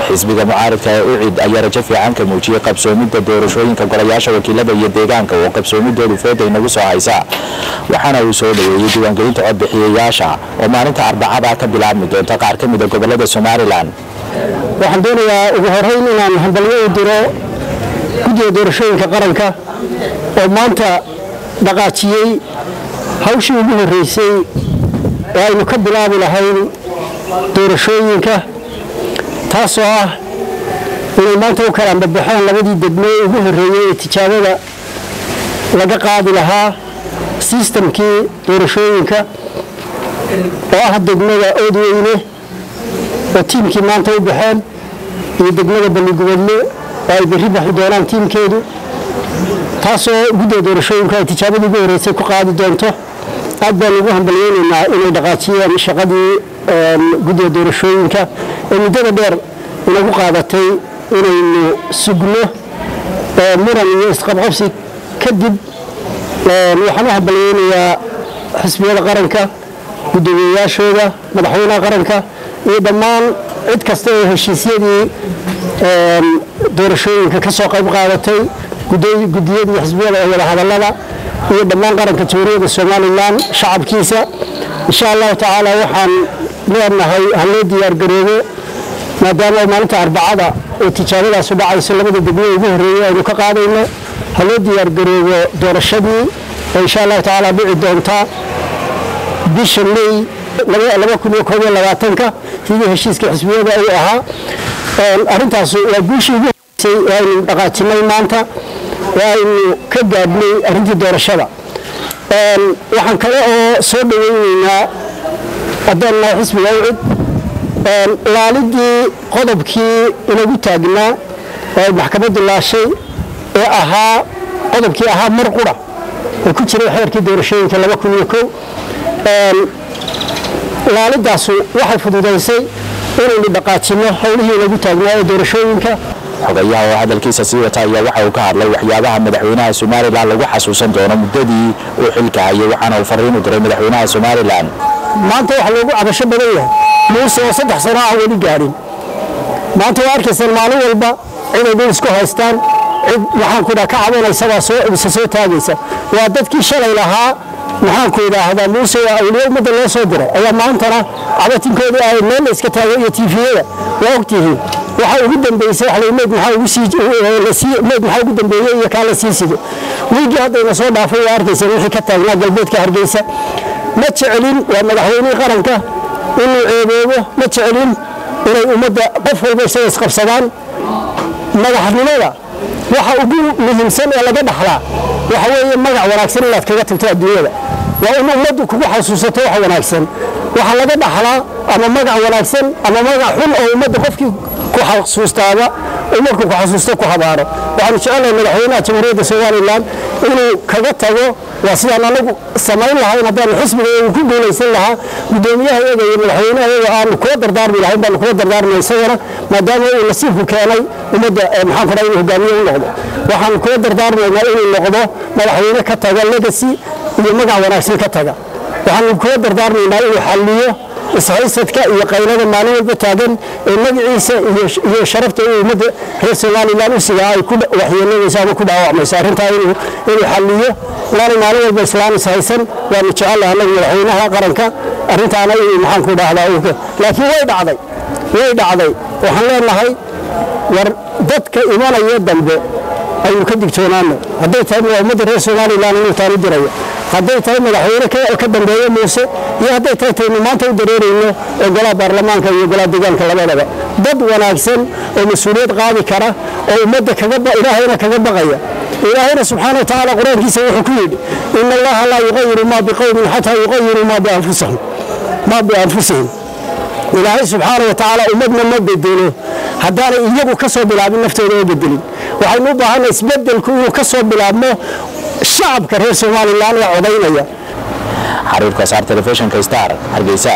xisbiga mucaaridka ee ucid ayaa rajo fiican ka muujiyey qabsoomidda doorashooyinka golayaasha wakiilada iyo deegaanka oo qabsoomidoodu fooda inagu soo haysa waxaana uu soo dhoweeyey diiwaangelinta codbixiyayaasha oo maalinta arbacada ka bilaabmi doonta qaar ka mida gobolada somalilan waxaan doonayaa ugu horeyn inaan hambalyo u diro guddiga doorashooyinka qaranka oo maanta dhaqaajiyey hawshii ugu horreysay oo aynu ka bilaabi lahayn doorashooyinka taasoo ah inay maanta u kala ambabaxeen labadii degmo ugu horreeyey ee tijaabada laga qaadi lahaa sistamkii doorashooyinka oo ah degmada oodweyne oo tiimkii maanta u baxeen iyo degmada balligubadle oo ay berri baxi doonaan tiimkeedu taasoo guddiga doorashooyinku ay tijaabadii ugu horreysay ku qaadi doonto aad baan ugu hambalyeynaynaa inay dhaqaajiyeen shaqadii guddiga doorashooyinka ee muddada dheer inagu qaadatay inaynu sugno muran iyo isqabqabsi kadib waxaan u hambalyeynayaa xisbiyada qaranka guddoomiyeyaashooda madaxweynaha qaranka iyo dhammaan cid kasta oo heshiisyadii doorashooyinka ka soo qayb qaadatay gudiyadii xisbiyada ee wadahadallada iyo dhammaan qaranka jamhuuriyadda somalilan shacabkiisa insha allahu tacaala waxaan leenahay haloo diyaargaroobo maadaama maalinta arbacada oo tijaabadaasu dhacayso labada degmo ugu horreeyey aynu ka qaadayno haloo diyaargaroobo doorashadii oo insha allahu tacaala dhici doonta bisha may ka sidii heshiiska xisbiyada uu ahaa arintaas waa guushii ugu horeysay ee aynu dhaqaajinay maanta oo aynu ka gaadhnay arrintii doorashada waxaan kale oo soo dhaweyneynaa haddaan nahay xisbiga ucid laalidii qodobkii inagu taagnaa oo ay maxkamaddu laashay ee ahaa qodobkii ahaa mar qura oo ku jiray xeerkii doorashooyinka laalidaasu waxay fududaysay inaynu dhaqaajinno howlihii inagu taagnaa ee doorashooyinka xogayaha oo hadalkiisa sii wata ayaa waxa uu ka hadlay waxyaabaha madaxweynaha somalilan lagu xasuusan doono muddadii uu xilka hayay waxaana uu fariin u diray madaxweynaha somalilan maanta waxa loogu cabasho badan yahay muuse oo saddex sano aan weli gaadhin maanta waa arkaysaan maalin walba ciday dhul isku haystaan cid maxaanku idhaha ka cabanaysabaa soo isa soo taagaysa waa dadkii shalay lahaa maxaanku idhaahdaa muuse waa awliye ummadda loo soo diray ayaa maantana cabatinkoodii ahayd meel la iska taagay iyo tiifiyada waa ogtihiin waxa ugu dambeysay wax meyd maxaa ugu sii meyd maxaa ugu dambeeyey iyo kaa la sii sido wiigii haddayna soo dhaafay waa arkaysaan wixii ka taagnaa galbeedka hargeysa ma jecelin waa madaxweynihii qaranka inuu ceeboobo ma jecelin inay ummadda qof walba isaga isqabsadaan madaxnimada waxa ugu muhiimsan ee laga dhaxlaa waxa weeye magac wanaagsan inaad kaga tagto adduunyada waa in ummaddu kugu xasuusato wax wanaagsan waxa laga dhaxlaa ama magac wanaagsan ama magac xun oo ummadda qofkii ku xasuustaaba uu markuu ku xasuusto ku habaaro waxaanu jecelahay madaxweynaha jamhuuriyadda somalilan inuu kaga tago waa sidaan anagu samayn lahayn haddaanu xisbiga uu ku guulaysan lahaa guddoomiyaha iyaga iyo madaxweynaha iyaga aanu kula dardaarmi lahayn baanu kula dardaarmay isagana maadaama uu nasiibku keenay ummadda maxaan kudhaha inuu hogaamiye u noqdo waxaanu kula dardaarmaynaa inuu noqdo madaxweyne ka taga legacy iyo magac wanaagsan ka taga waxaanu kula dardaarmaynaa inuu xalliyo ishaysadka iyo qaylada maalin walba taagan ee magaciisa iyo sharafta uu ummadda reer somalilan u sigaa ay ku waxyeelanayso ama ku dhaawacmayso arrintaa inuu xalliyo laana maalin walba islaan ishaysan waanu jecelahay annagu madaxweynaha qaranka arrintaana inuu maxaanku dhahdaa laakiin way dhacday way dhacday waxaan leenahay war dadka imanaya dambe aynu ka digtoonaano hadday tahay ummadda reer somalilan inuu taanu dirayo hadday tahay madaxweyne ka dambeeya muuse iyo hadday tahay taynu maanta u dareerayno ee golaha baarlamaanka iyo golaha deegaanka labadaba dad wanaagsan oo mas-uuliyad qaadi kara oo ummadda ilaahayna kaga baqaya ilaahayna subxaana watacaala qur-aankiisa wuxuu ku yidhi ina allaha laa yuqayiru maa biqowmin xataa yuqayiruu maa bianfusihim ilaahay subxaana watacaala ummadna ma bedelo haddaanay iyagu ka soo bilaabin naftooda oo bedelin waxaynu u baahanay isbedelku inuu ka soo bilaabmo shacabka reer somalilan ee codaynaya xariirka saar telefishinka star hargeysa